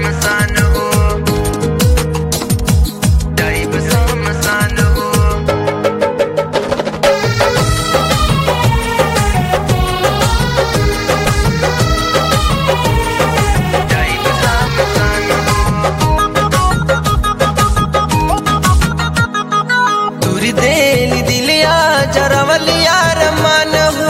सामसान हो जाइब सामसान हो जाइब सामसान हो तुरी देली दिलिया जरवलिया रमान हो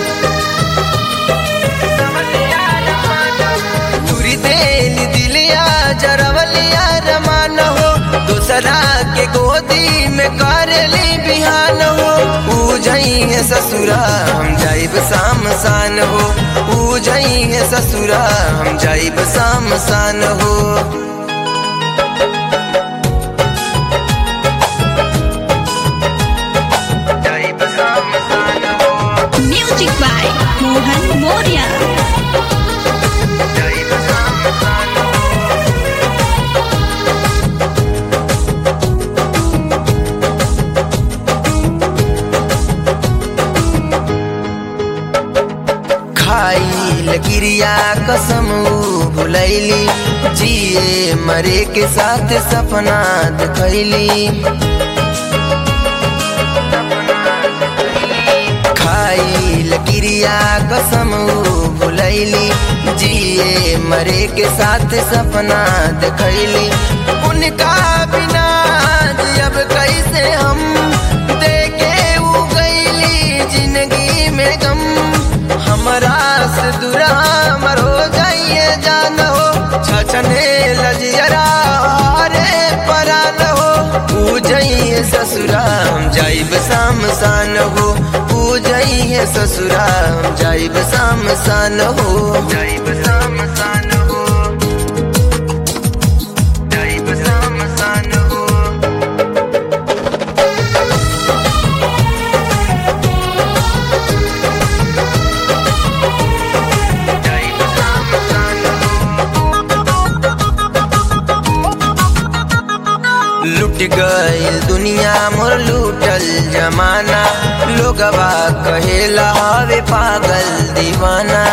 तुरी देली दिलिया जरवलिया रमान हो दूसरा के गोदी में करली बिहान हो पूजई है ससुरा हम जाइब शाम सान हो पूजई है ससुरा हम जाइब शाम सान हो जाइब शाम सान हो Music by Mohan Moria. जाइब शाम सान हो खाइल गिरिया कसम ऊ भुलैली जिए मरे के साथ सपना देखैली खाइल गिरिया कसम ऊ भुलैली जिए मरे के साथ सपना देखैली उनका बिना अब कैसे हम देखे उ गईली जिंदगी में गम हमरा से दूरा मर हो जाइए जान हो छछने लजियरा रे परान हो पूजइए ससुरा हम जाइब शाम सान हो पूजइए ससुरा हम जाइब शाम सान हो जाइब शाम सान हो जाइब शाम सान हो जाइब शाम सान हो लुट गइल दुनिया मोर लूटल जमाना लोगवा कहेला हवे पागल दीवाना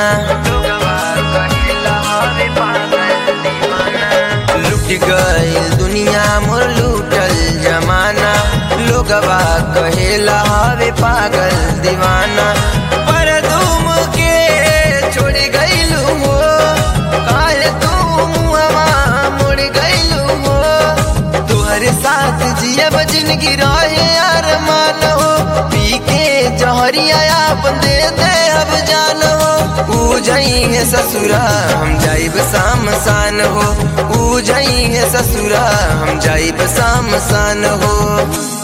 लुट गइल दुनिया मोर लूटल जमाना लोगवा कहेला हवे पागल दीवाना पर तुम के छोड़ गइलू हो काहे तुम हवा मुड़ गइलू हो तुहरे साथ जियब जिंदगी रहे यार मान हो पी के जहरिया अपन दे दे अब जान हो पूजई है ससुरा हम जाइब शाम सान हो पूजई है ससुरा हम जाइब शाम सान हो